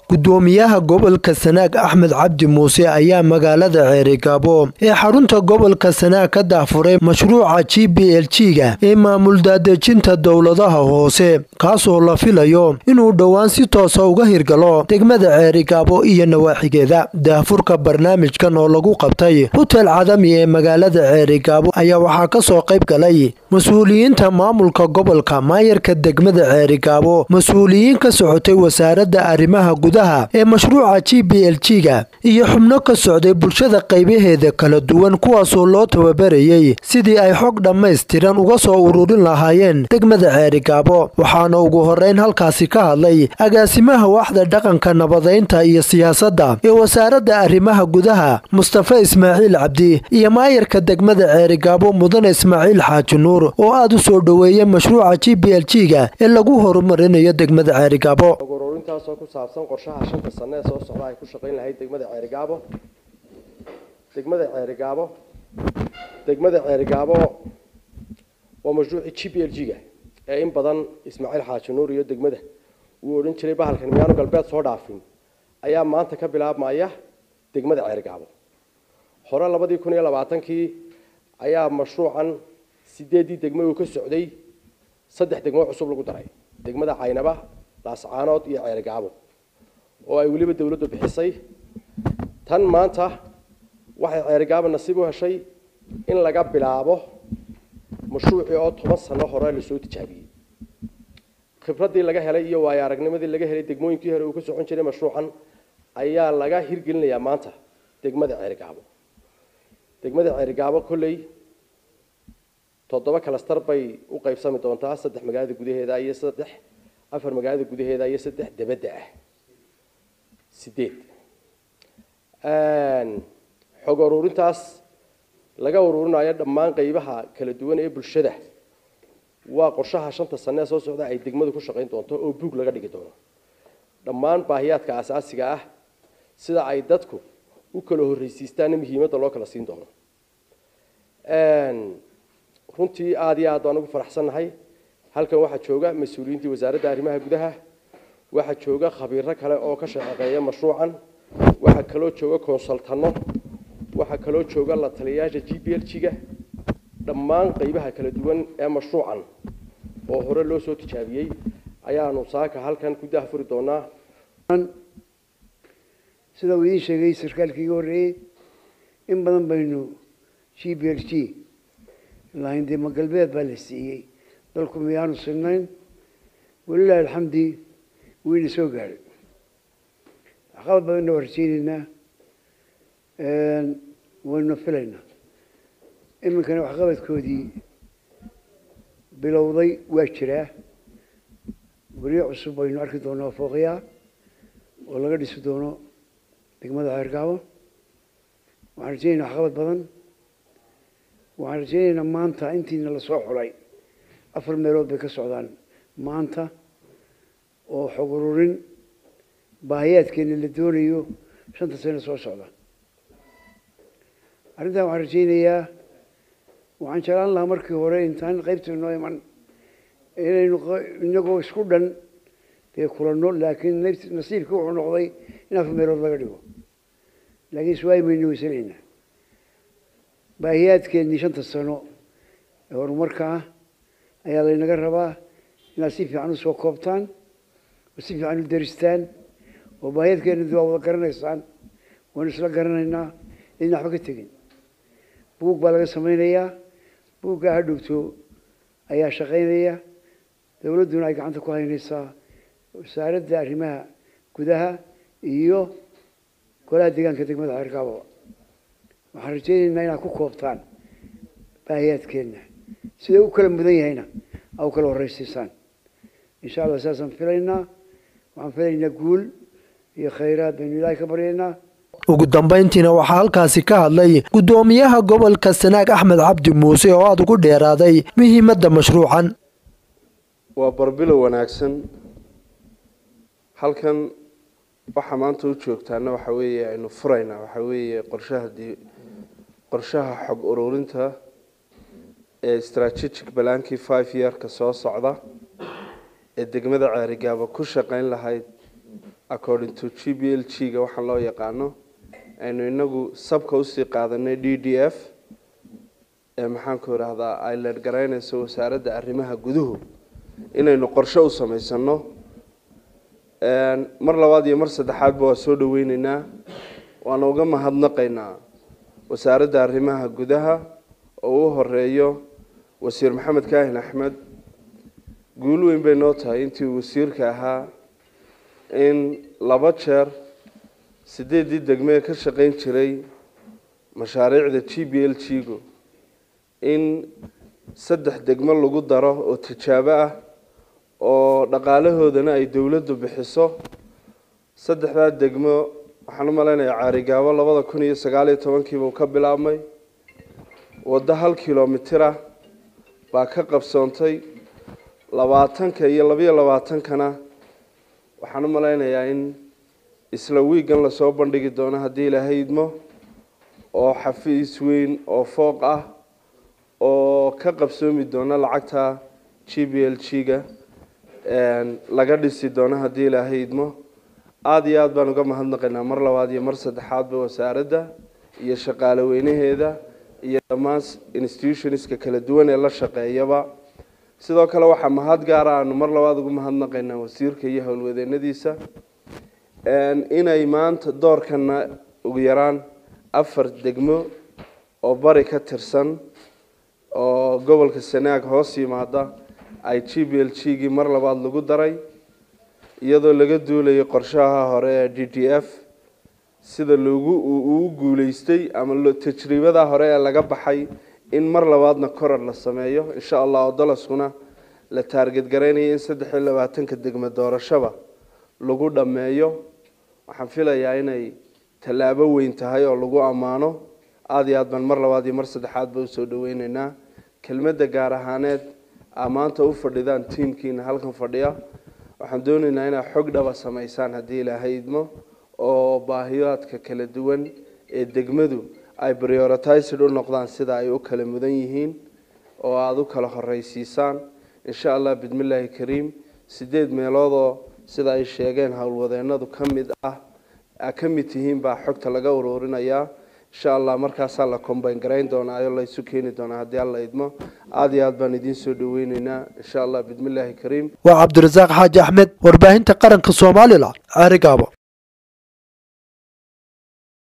gudoomiyaha gobolka sanaag axmed cabdi muuse ayaa magaalada ceerigaabo ee xarunta gobolka sanaag ka dahfuray mashruuca g b l g-ga ee maamul daadejinta dowladaha hoose kaasoo la filayo inuu dhowaan si toosa uga hirgalo degmada ceerigaabo iyo nawaaxigeeda daahfurka barnaamijkan oo lagu qabtay hutel cadami ee magaalada ceerigaabo ayaa waxaa kasoo qayb galay mas-uuliyiinta maamulka gobolka maayarka degmada ceerigaabo mas-uuliyiin ka socotay wasaaradda arrimaha gudaha ee mashruuca g b l g-ga iyo xubno ka socday bulshada qaybaheeda kala duwan kuwaasoo loo tababarayey sidii ay xog dhammaystiran uga soo ururin lahaayeen degmada ceerigaabo waxaana ugu horeyn halkaasi ka hadlay agaasimaha waaxda dhaqanka nabadaynta iyo siyaasadda ee wasaaradda arrimaha gudaha mustafa ismaaciil cabdi iyo maayarka degmada ceerigaabo mudane ismaaciil xaaji nuur oo aada u soo dhoweeyay mashruuca g b l g-ga ee lagu horumarinayo degmada ceerigaabo ururintaasoo ku saabsan qorshaha shanta sane ee soo socda ay ku shaqayn lahayd degmada ceerigaabo degmada ceerigaabo degmada ceerigaabo waa mashruucii g b l g-ga ee in badan ismaaciil xaaji nuur iyo degmada uu odhan jiray bahalkan miyaanu galbeed soo dhaafin ayaa maanta ka bilaabmaya degmada ceerigaabo hore labadii kun iyo labaatankii ayaa mashruucan sideeddii degmo uu ka socday saddex degmo cusub lagu daray degmada caynaba laascaanood iyo ceerigaabo oo ay weliba dawladdu bixisay tan maanta waxay ceerigaabo nasiib u heshay in laga bilaabo mashruucii oo toban sano hore lasoo tijaabiyey khibraddii laga helay iyo waayo aragnimadii laga helay degmooyinkii hore uu ka socon jiray mashruucan ayaa laga hirgelinayaa maanta degmada ceerigaabo degmada ceerigaabo kolley toddoba kalastar bay u qaybsami doontaa saddex magaalada gudaheeda iyo saddex afar magaalada gudaheeda iyo saddex dabadda ah sideed xog ururintaas laga ururinayo dhammaan qeybaha kala duwan ee bulshada waa qorshaha shanta sane ee soo socda ay degmadu ku shaqayn doonto oo buug laga dhigi doono dhammaan baahiyaadka asaasiga ah sida ay dadku u kala horreysiistaanna muhiimadda loo kala siin doono runtii aada iyo aad baan ugu faraxsannahay halkan waxaa jooga mas-uuliyiintii wasaaradda arrimaha gudaha waxaa jooga khabiiro kale oo ka shaqeeya mashruucan waxaa kaloo jooga konsultano waxaa kaloo jooga la taliyayaasha g b l g-ga dhammaan qeybaha kala duwan ee mashruucan oo hore loo soo tijaabiyey ayaanu saaka halkan ku dahfuri doonaa sida uu idiin sheegay sarkaalkii iga horreeyey in badan baynu g b l g lahayn dee ma galbeed baa la siiyey dalku miyaanu sinayn walilahi alxamdi wayna soo gaadhay waxqabad badanna waa rajeyneynaa wayna filaynaa iminkana waxqabadkoodii bilowday waa jiraa guryo cusub baynu arki doonaa fooqyaa oo laga dhisi doono degmada ceergaabo waxaan rajeyneynaa waxqabad badan waxaan rajeyneynaa maanta intiina lasoo xulay afar meelood bay ka socdaan maanta oo xog ururin baahiyaadkeena la doonayo shanta sano soo socda arrintan waxaan rajeynayaa waxaan jeclaan lahaa markii hore intaan qaybta noo iman inaynu inagoo isku dhan dee kulanno laakiin nasiibkii wuxuu noqday in afar meelood laga dhigo laakiin iswaayi maynu weysanaynaa baahiyaadkeennii shanta sano ee horumarka ah ayaa laynaga rabaa inaad si fiican usoo koobtaan oo si fiican u daristaan oo baahiyaadkeena waa wada garanaysaan waynu isla garanaynaa idin waxba ka tegin buug baa laga samaynayaa buuggaa ha dhowto ayaa shaqaynaya dowladduna ay gacanta ku haynaysaa wasaaradda arrimaha gudaha iyo golaha deegaanka degmada ceergaabo waxaan rajeyneynaa inaad ku koobtaan baahiyaadkeenna sida u kala mudan yahayna aa u kala horreysiisaan insha allah saasaan filaynaa waxaan filaynaa guul iyo khayraad baynu ilaahay ka baryaynaa ugu dambayntiina waxaa halkaasi ka hadlay guddoomiyaha gobolka sanaag axmed cabdi muuse oo aada ugu dheeraaday muhiimadda mashruucan waa barbilow wanaagsan halkan waxaa maanta u joogtaana waxa weeye aynu furaynaa waxa weeye qorshaha qorshaha xog ururinta ee strategic balaankii five yearka soo socda ee degmada ceerigaaba ku shaqayn lahayd according to g b l g ga waxaan loo yaqaano aynu inagu sabka usii qaadanay d d f ee maxaanku idhaahdaa ay leergaraynayso wasaaradda arrimaha guduhu inaynu qorshe u samaysano mar labaad iyo mar saddexaadba waa soo dhaweyneynaa waana uga mahadnaqaynaa wasaaradda arrimaha gudaha oo u horeeyo wasiir maxamed kaahin axmed guul weyn bay noo tahay intii uu wasiirka ahaa in laba jeer sideeddii degmee ka shaqayn jiray mashaariicda g b l g gu in saddex degmo lagu daro oo tijaabo ah oo dhaqaalahoodana ay dowladdu bixiso saddexdaa degmo waxaan u malaynayaa caarigaabo labada kun iyo sagaaliyo tobankiiba uu ka bilaabmay waddo hal kilomitir ah baa ka qabsoontay labaatanka iyo labayo labaatankana waxaan u malaynayaa in isla wiigan lasoo bandhigi doono haddii ilaahay idmo oo xafiis weyn oo fooq ah oo ka qabsoomi doona lacagta g b l g ga laga dhisi doono haddii ilaahay idmo aada iyo aada baan uga mahadnaqaynaa mar labaad iyo mar saddexaadba wasaaradda iyo shaqaale weynaheeda iyo dhammaan institutionska kala duwan ee la shaqeeyaba sidoo kale waxaa mahad gaara aanu mar labaad ugu mahadnaqaynaa wasiirka iyo howlwadeenadiisa inay maanta doorkana ugu yaraan afar degmo oo bari ka tirsan oo gobolka sanaag hoos yimaada ay g b l g gii mar labaad lagu daray iyadoo laga duulayo qorshaha hore ee d d f sida loogu uu guuleystay ama tajriibada hore ee laga baxay in mar labaadna korar la sameeyo insha allah oo dalaskuna la taargetgaraynayo in saddex iyo labaatanka degmo doorashaba lagu dhammeeyo waxaan filayaa inay tallaabo weyn tahay oo lagu ammaano aada iyo aad baan mar labaad iyo mar saddexaadba usoo dhaweyneynaa kelmadda gaar ahaaneed aa maanta u fadhidaan tiimkiina halkan fadhiya waxaan dooneynaa inaad xog dhaba samaysaan haddii ilaahay idmo oo baahiyaadka kala duwan ee degmadu ay prioritised u noqdaan sida ay u kala mudan yihiin oo aada u kala horeysiisaan insha allah bismillaahi kariim sideed meeloodoo sida ay sheegeen howlwadeenadu ka mid ah a ka mid tihiin baa xogta laga ururinayaa insha allah markaasaa la combayn garayn doonaa oo la isu keeni doonaa haddii alla idmo aada iyo aad baan idiin soo dhaweyneynaa insha allah bismillaahi kariim waa cabdirasaaq xaaji axmed warbaahinta qaranka soomaalila caarigaabo